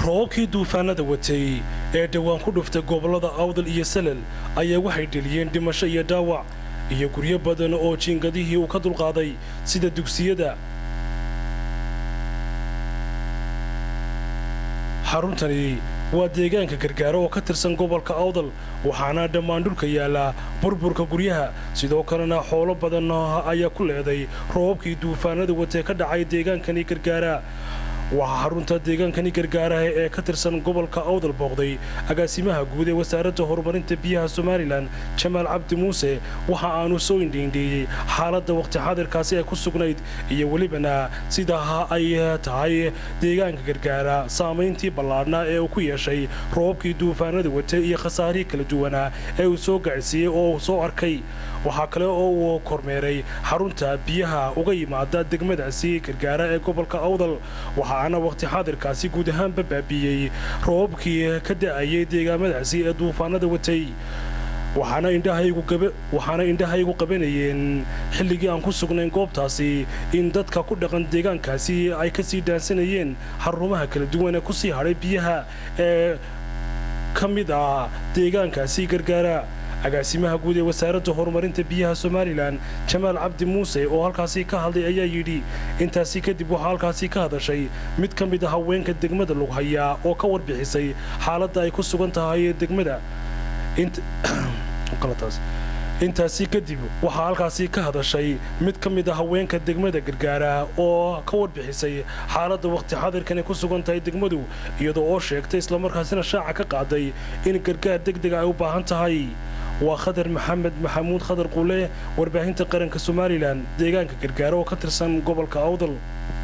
roobabkii duufaanada watay ee dhowaan ku dhuftay gobollada awdal iyo salal ayaa waxay dheliyeen dhimasho iyo dhaawac iyo guryo badan oo jiingadihii uu ka dulqaaday sida dugsiyada xaruntani waa deegaanka gargaaro oo ka tirsan gobolka awdal waxaana dhammaan dhulka yaallaa burburka guryaha sidoo kalena xoolo badan ayaa ku leeday roobabkii duufaanada watee ka dhacay deegaankani gargaara waxaa xarunta deegaankani gargaaraha ee ka tirsan gobolka awdal booqday agaasimaha guud ee wasaaradda horumarinta biyaha somalilan jamaal cabdi muuse waxa aanu soo indhiindheeyey xaaladda waqti xaadirkaasi ay ku sugnayd iyo welibana sidaa ay tahay deegaanka gargaara saamayntii ballaadhnaa ee uu ku yeeshay roobabkii duufaanada watay iyo khasaarihii kala duwanaa ee uu soo gaadhsiiyey oo uu soo arkay waxaa kale oo uu kormeeray xarunta biyaha uga yimaada degmadaasi gargaara ee gobolka awdal waxaana waqti xaadirkaasi guud ahaanba baabiiyey roobabkii ka da'ayay deegaamadaasi ee duufaanada watay waxaana indhahaygu qabanayeen xilligii aan ku sugnayn goobtaasi in dadka ku dhaqan deegaankaasi ay ka sii dhaansanayeen xarumaha kala duwan ee ku sii hadhay biyaha ee ka mid ah deegaankaasi gargaara agaasimaha guud ee wasaaradda horumarinta biyaha somalilan jamaal cabdi muuse oo halkaasi ka hadlay ayaa yidhi intaasi kadib waxaa halkaasi ka hadashay mid ka mid a haweenka degmada lughayaa oo ka warbixisay xaaladda ay ku sugan tahay degmada intaasi kadib waxaa halkaasi ka hadashay mid ka mid a haweenka degmada gargaara oo ka warbixisay xaaladda waqti xadirkan ay ku sugan tahay degmadu iyadoo oo sheegtay islamarkaasina shaaca ka qaaday in gargaar degdega ay u baahan tahay waa khadar maxamed maxamuud khadar quule warbaahinta qaranka somalilan deegaanka gargaara oo ka tirsan gobolka awdal